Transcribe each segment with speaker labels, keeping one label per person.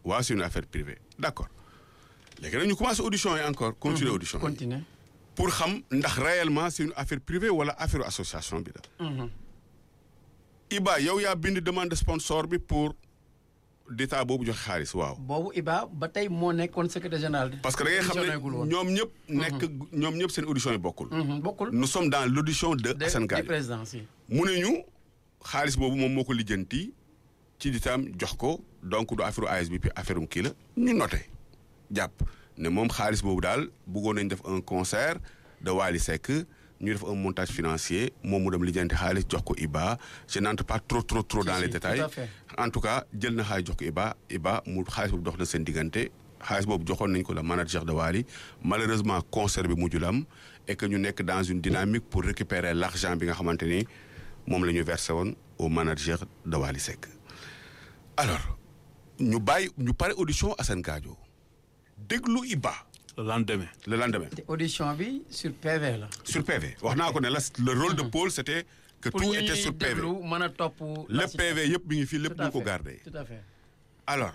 Speaker 1: waaw c'est une affaire privée d'accord léegi nag ñu commencé audition yi encore continuer audition yi
Speaker 2: continuer
Speaker 1: pour xam ndax réellement c'est une affaire privée wala affaire association bi la Iba yow yaa bind demande de sponsor bi pour d'état boobu joxe xaalis waaw
Speaker 2: boobu Iba ba tey moo nekkoon secrétaire général.
Speaker 1: parce que da ngay xam
Speaker 2: Auditionné-gul
Speaker 1: ne
Speaker 2: woon.
Speaker 1: ñoom ñëpp nekk ñoom ñëpp seen audition yi bokkul
Speaker 2: Mhm, bokkul.
Speaker 1: nous sommes dans l'audition de
Speaker 2: de
Speaker 1: Assane
Speaker 2: du
Speaker 1: Gaye
Speaker 2: président si.
Speaker 1: mu ne ñu xaalis boobu moom moo ko lijjanti ci ditaam jox ko donc du affaire ASBP affaire um kii la ñu noté jàpp ne moom xaalis boobu daal bëggoon nañ def un concert de Wally Seck ñu def un montage financier moom mu dem lijjanti xaalis jox ko Iba je n'entre pas trop trop trop dans
Speaker 2: si,
Speaker 1: les
Speaker 2: tout
Speaker 1: détails
Speaker 2: à fait.
Speaker 1: en tout cas jël na xaalis jox ko Iba Iba mu xaalis boobu dox na seen diggante xaalis boobu joxoon nañ ko la manager de Wally malheureusement concert bi mujjul am et que ñu nekk dans une dynamique pour récupérer l'argent bi nga xamante ni moom la ñu versé woon au manager de Wally Seck alors ñu bàyyi ñu pare audition Assane Gadio déglu Iba
Speaker 3: le lendemain.
Speaker 1: le lendemain
Speaker 2: te audition bi sur PV la.
Speaker 1: sur PV wax naa ko ne la le rôle de Paul c'était que
Speaker 2: pour
Speaker 1: tout
Speaker 2: ñu
Speaker 1: était
Speaker 2: ñuy
Speaker 1: sur PV
Speaker 2: déglu mën a topp.
Speaker 1: le PV yëpp mi ngi fii lépp
Speaker 2: Tout à
Speaker 1: ñu ko
Speaker 2: fait,
Speaker 1: gardé
Speaker 2: tout à fait.
Speaker 1: alors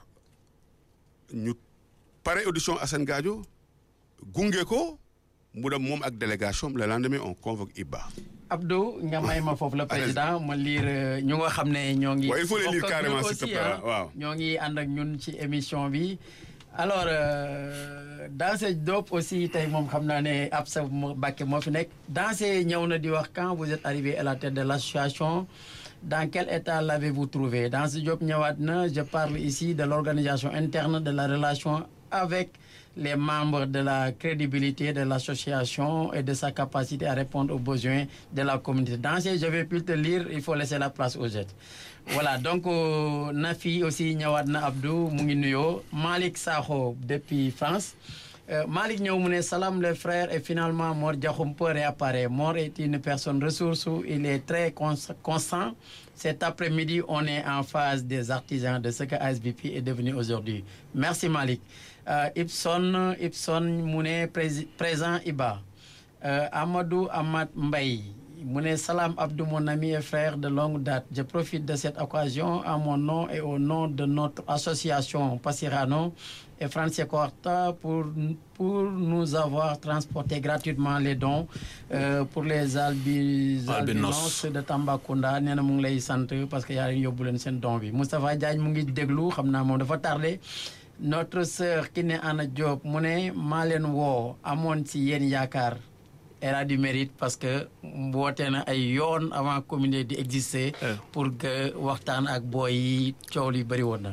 Speaker 1: ñu pare audition Assane Gadio gunge ko mu dem moom ak délégation le lendemain on convoque Iba
Speaker 2: Abdou nga may ma foofu le président ma lire ñu nga xam ne ñoo ngi.
Speaker 1: Ouais, il faut les lire
Speaker 2: bokk ak
Speaker 1: carrément,
Speaker 2: ñun
Speaker 1: s'il te
Speaker 2: aussi,
Speaker 1: plaît,
Speaker 2: hein.
Speaker 1: waaw.
Speaker 2: ñoo ngi ànd ak ñun ci émission bi. alors euh, Dansé Diop aussi tey moom xam naa ne Absa Bakke moo fi nekk. Dansé ñëw na di wax quand vous êtes arrivé à la tête de l'association dans quel état l'avez-vous trouvé Dansé Diop ñëwaat na je parle ici de l'organisation interne de la relation avec les membres de la crédibilité de l'association et de sa capacité à répondre aux besoins de la communauté. Dans ces, je vais plus te lire, il faut laisser la place aux autres. Voilà, donc euh, Nafi aussi ñëwaat na Abdou mu ngi nuyoo Malick Sakho depuis France. Euh, Malick ñëw mu ne salam les frères et finalement Mor Diakhoum peut réapparaître. Mor est une personne ressource, il est très cons- constant. Cet après-midi, on est en phase des artisans de ce que ASBP est devenu aujourd'hui. Merci Malick. Euh, Ibson, Ibson mu ne prési- présent Iba. Euh, Amadou Amad Mbaye mu ne Salam Abdou mon ami et frère de longue date je profite de cette occasion à mon nom et au nom de notre association Passirano et Francesco Horta pour pour nous avoir transporté gratuitement les dons euh, pour les albi
Speaker 3: Albinos.
Speaker 2: albinos de Tambacounda nee na mu ngi lay sant parce que yaa leen yóbbu leen seen don bi Moustapha Diagne mu ngi déglu xam naa moom dafa tardé notre sœur Kiné Anna Diop mu ne maa leen woo amoon ci yéen yaakaar elle a du mérite parce que woote na ay yoon avant communauté di exister pour que waxtaan ak booy yi coow li bëri woon na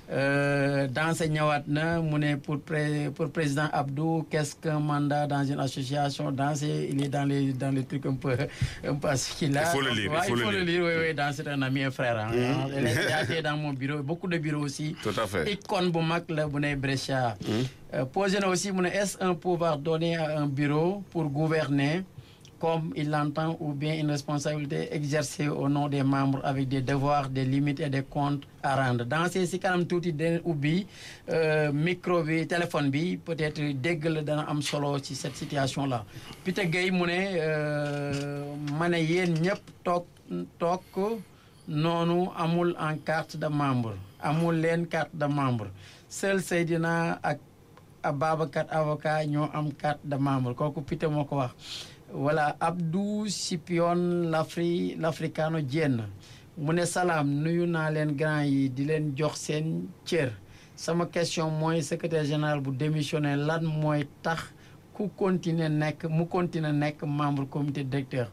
Speaker 2: Danse ñëwaat na mu ne pour pré pour président Abdou qu'est-ce qu'un mandat dans une association Danse il est dans les dans les trucs un peu un peu ce qu'il a
Speaker 1: Il faut le lire,
Speaker 2: Ouais,
Speaker 1: il faut le lire.
Speaker 2: oui oui Danse c'est un ami et frère hein. Elle est- elle a été dans mon bureau beaucoup de bureaux aussi
Speaker 1: tout à fait
Speaker 2: icône bu mag la bu ne Brescia Euh, posé na aussi mu ne est-ce un pouvoir donné à un bureau pour gouverner comme il l'entend ou bien une responsabilité exercée au nom des membres avec des devoirs des limites et des comptes à rendre dans ces si kanam tuuti den ubbi euh, micro bi téléphone bi peut-être dégg la dana am solo ci cette situation là Peter Gueye mu ne euh, ma ne yéen ñëpp toog toog noonu amul en carte de membre amul leen carte de membre seul Seydina ak Ababacar avocat ñoo am carte de membre kooku Peter moo ko wax voilà Abdou Sipion l'Afri l'Africano Dieng mu ne salaam nuyu naa leen grand yi di leen jox seen cër sama question mooy secrétaire général bu démissionné lan mooy tax ku continuer nekk mu continuer nekk membre comité directeur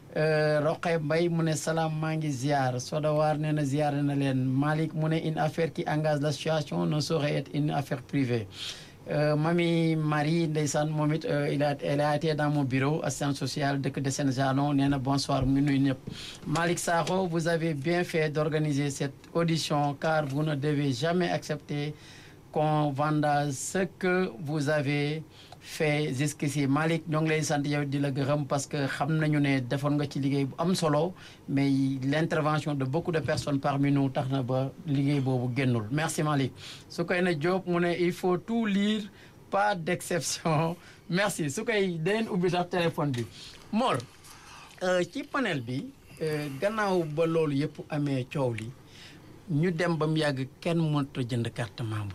Speaker 2: Roqe Mbaye mu ne salaam maa ngi ziar Sodawar nee na ziar na leen Malick mu ne une affaire qui engage l'association ne saurait être une affaire privée Euh, Mami Marie ndeysaan moom it euh, il a elle a été dans mon bureau assistante sociale dëkk de Sénégal nee na bonsoir mu ngi nuyu ñëpp Malick Sakho vous avez bien fait d'organiser cette audition car vous ne devez jamais accepter qu'on vende ce que vous avez fait jusqu'ici Malick ñoo ngi lay sant yow di la gërëm parce que xam nañu ne defoon nga ci liggéey bu am solo mais l'intervention de beaucoup de personnes parmi nous tax na ba liggéey boobu génnul merci Malick su koy na Diop mu ne il faut tout lire pas d'exception merci su koy deneen ubbi sax téléphone bi Mor euh, ci panel bi euh, gannaaw ba loolu yëpp amee coow li ñu dem ba mu yàgg kenn mënut a jënd carte membre